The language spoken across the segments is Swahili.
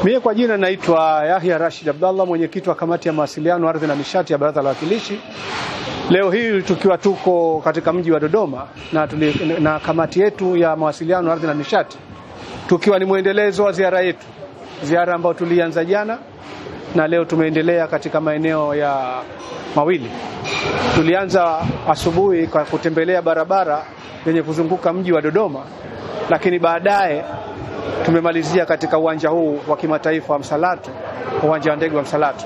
Mie kwa jina naitwa Yahya Rashid Abdallah, mwenyekiti wa kamati ya mawasiliano, ardhi na nishati ya Baraza la Wawakilishi. Leo hii tukiwa tuko katika mji wa Dodoma na, tuli, na kamati yetu ya mawasiliano, ardhi na nishati, tukiwa ni mwendelezo wa ziara yetu, ziara ambayo tulianza jana na leo tumeendelea katika maeneo ya mawili. Tulianza asubuhi kwa kutembelea barabara yenye kuzunguka mji wa Dodoma, lakini baadaye tumemalizia katika uwanja huu wa kimataifa wa Msalato, uwanja wa ndege wa Msalato.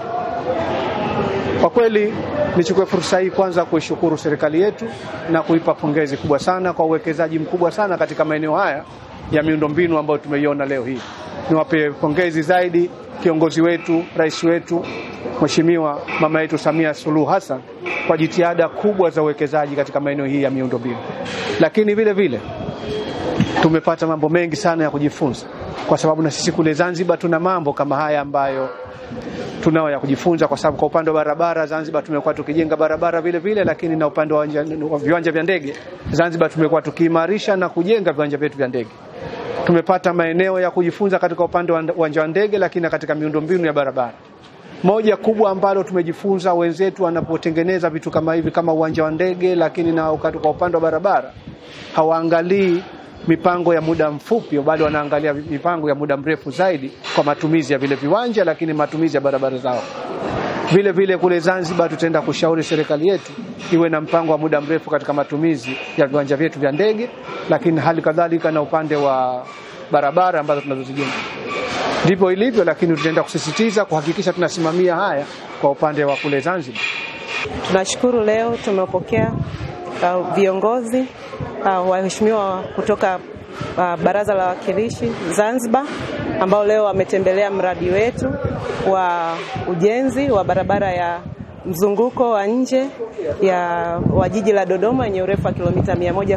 Kwa kweli nichukue fursa hii kwanza kuishukuru serikali yetu na kuipa pongezi kubwa sana kwa uwekezaji mkubwa sana katika maeneo haya ya miundombinu ambayo tumeiona leo hii. Niwape pongezi zaidi kiongozi wetu, rais wetu, Mheshimiwa mama yetu Samia Suluhu Hassan kwa jitihada kubwa za uwekezaji katika maeneo hii ya miundombinu, lakini vile vile tumepata mambo mengi sana ya kujifunza, kwa sababu na sisi kule Zanzibar tuna mambo kama haya ambayo tunao ya kujifunza, kwa sababu kwa upande wa barabara Zanzibar tumekuwa tukijenga barabara vile vile, lakini na upande wa viwanja vya ndege Zanzibar tumekuwa tukiimarisha na kujenga viwanja vyetu vya ndege. Tumepata maeneo ya kujifunza katika upande wa uwanja wa ndege, lakini katika miundombinu ya barabara. Moja kubwa ambalo tumejifunza, wenzetu wanapotengeneza vitu kama hivi kama uwanja wa ndege, lakini na kwa upande wa barabara hawaangalii mipango ya muda mfupi, bali wanaangalia mipango ya muda mrefu zaidi kwa matumizi ya vile viwanja, lakini matumizi ya barabara zao. Vile vile kule Zanzibar tutaenda kushauri serikali yetu iwe na mpango wa muda mrefu katika matumizi ya viwanja vyetu vya ndege, lakini hali kadhalika na upande wa barabara ambazo tunazozijenga. Ndivyo ilivyo, lakini tutaenda kusisitiza kuhakikisha tunasimamia haya kwa upande wa kule Zanzibar. Tunashukuru leo tumepokea uh, viongozi uh, waheshimiwa kutoka uh, Baraza la Wawakilishi Zanzibar ambao leo wametembelea mradi wetu wa ujenzi wa barabara ya mzunguko wa nje ya wa jiji la Dodoma yenye urefu wa kilomita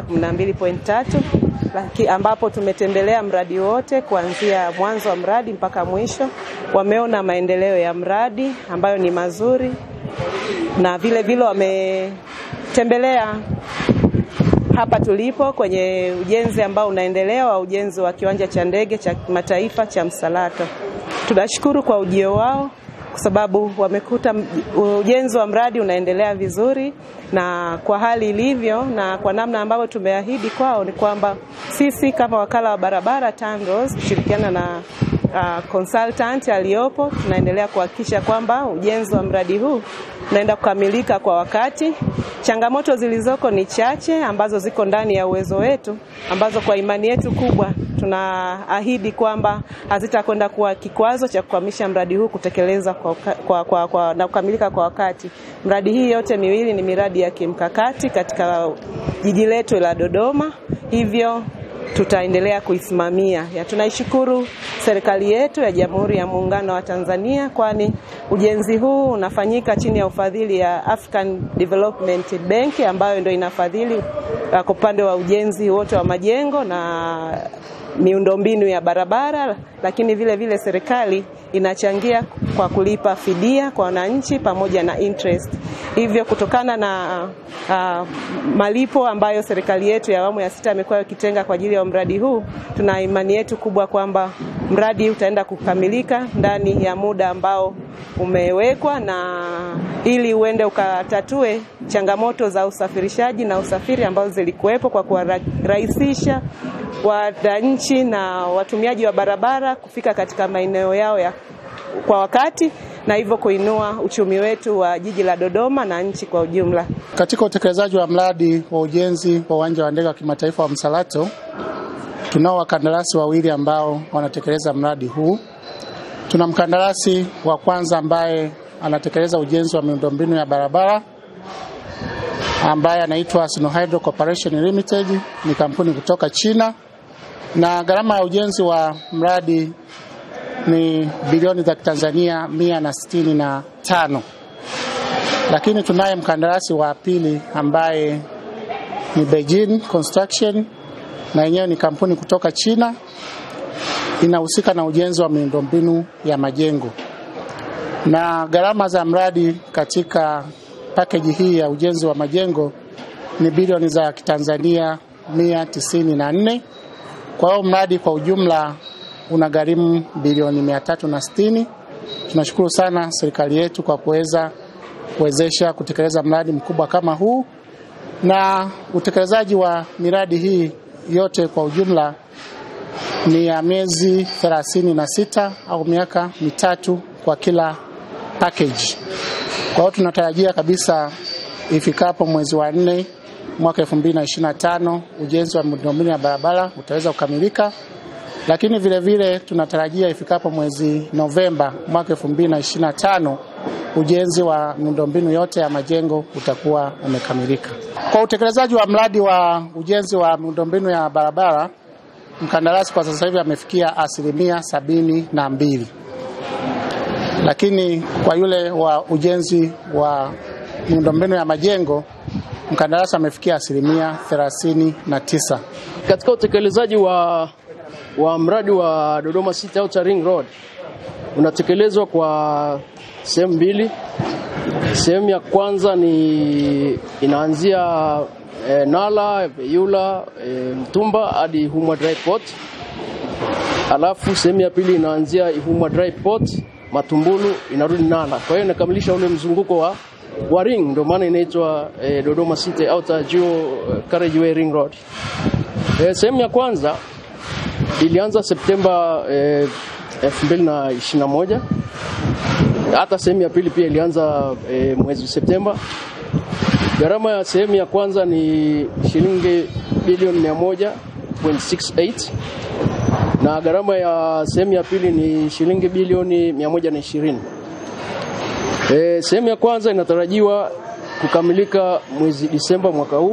112.3 ambapo tumetembelea mradi wote kuanzia mwanzo wa mradi mpaka mwisho. Wameona maendeleo ya mradi ambayo ni mazuri na vile vile wametembelea hapa tulipo kwenye ujenzi ambao unaendelea wa ujenzi wa kiwanja cha ndege cha kimataifa cha Msalato. Tunashukuru kwa ujio wao kwa sababu wamekuta ujenzi wa mradi unaendelea vizuri, na kwa hali ilivyo na kwa namna ambavyo tumeahidi kwao ni kwamba sisi kama wakala wa barabara TANROADS kushirikiana na uh, consultant aliyopo tunaendelea kuhakikisha kwamba ujenzi wa mradi huu unaenda kukamilika kwa wakati. Changamoto zilizoko ni chache ambazo ziko ndani ya uwezo wetu, ambazo kwa imani yetu kubwa tunaahidi kwamba hazitakwenda kuwa kikwazo cha kukwamisha mradi huu kutekeleza kwa, kwa, kwa, kwa, na kukamilika kwa wakati. Mradi hii yote miwili ni miradi ya kimkakati katika jiji letu la Dodoma, hivyo tutaendelea kuisimamia. Ya, tunaishukuru serikali yetu ya Jamhuri ya Muungano wa Tanzania kwani ujenzi huu unafanyika chini ya ufadhili ya African Development Bank ambayo ndio inafadhili kwa upande wa ujenzi wote wa majengo na miundombinu ya barabara, lakini vile vile serikali inachangia kwa kulipa fidia kwa wananchi pamoja na interest. Hivyo kutokana na uh, malipo ambayo serikali yetu ya awamu ya sita imekuwa ikitenga kwa ajili ya mradi huu, tuna imani yetu kubwa kwamba mradi utaenda kukamilika ndani ya muda ambao umewekwa, na ili uende ukatatue changamoto za usafirishaji na usafiri ambazo zilikuwepo kwa kuwarahisisha wananchi na watumiaji wa barabara kufika katika maeneo yao ya kwa wakati na hivyo kuinua uchumi wetu wa jiji la Dodoma na nchi kwa ujumla. Katika utekelezaji wa mradi wa ujenzi wa uwanja wa ndege wa kimataifa wa Msalato, tunao wakandarasi wawili ambao wanatekeleza mradi huu. Tuna mkandarasi wa kwanza ambaye anatekeleza ujenzi wa miundombinu ya barabara ambaye anaitwa Sinohydro Corporation Limited, ni kampuni kutoka China, na gharama ya ujenzi wa mradi ni bilioni za Tanzania mia na sitini na tano. Lakini tunaye mkandarasi wa pili ambaye ni Beijing Construction na yenyewe ni kampuni kutoka China, inahusika na ujenzi wa miundombinu ya majengo, na gharama za mradi katika pakeji hii ya ujenzi wa majengo ni bilioni za Kitanzania mia tisini na nne. Kwa hiyo mradi kwa ujumla unagharimu bilioni mia tatu na sitini. Tunashukuru sana serikali yetu kwa kuweza kuwezesha kutekeleza mradi mkubwa kama huu, na utekelezaji wa miradi hii yote kwa ujumla ni ya miezi thelathini na sita au miaka mitatu kwa kila package. Kwa hiyo tunatarajia kabisa ifikapo mwezi wa nne mwaka 2025 ujenzi wa miundombinu ya barabara utaweza kukamilika, lakini vile vile tunatarajia ifikapo mwezi Novemba mwaka 2025 ujenzi wa miundombinu yote ya majengo utakuwa umekamilika. Kwa utekelezaji wa mradi wa ujenzi wa miundombinu ya barabara, mkandarasi kwa sasa hivi amefikia asilimia sabini na mbili, lakini kwa yule wa ujenzi wa miundombinu ya majengo mkandarasi amefikia asilimia thelathini na tisa. Katika utekelezaji wa, wa mradi wa Dodoma City Outer Ring Road unatekelezwa kwa sehemu mbili. Sehemu ya kwanza ni inaanzia e, Nala, Yula, e, Mtumba hadi Ihumwa Dry Port. Alafu sehemu ya pili inaanzia Ihumwa Dry Port, Matumbulu inarudi Nala. Kwa hiyo inakamilisha ule mzunguko wa wa ring, ndio maana inaitwa e, Dodoma City Outer Geo Carriageway Ring Road. E, sehemu ya kwanza ilianza Septemba e, 2021 hata sehemu ya pili pia ilianza e, mwezi Septemba. Gharama ya sehemu ya kwanza ni shilingi bilioni 100.68 na gharama ya sehemu ya pili ni shilingi bilioni 120. E, sehemu ya kwanza inatarajiwa kukamilika mwezi Disemba mwaka huu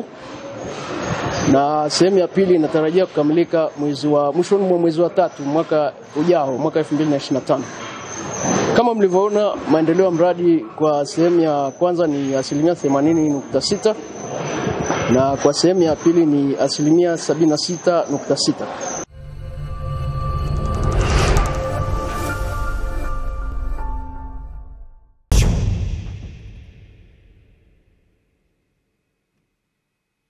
na sehemu ya pili inatarajia kukamilika mwezi wa mwishoni mwa mwezi wa tatu mwaka ujao mwaka 2025. Kama mlivyoona maendeleo ya mradi kwa sehemu ya kwanza ni asilimia 80.6 na kwa sehemu ya pili ni asilimia 76.6.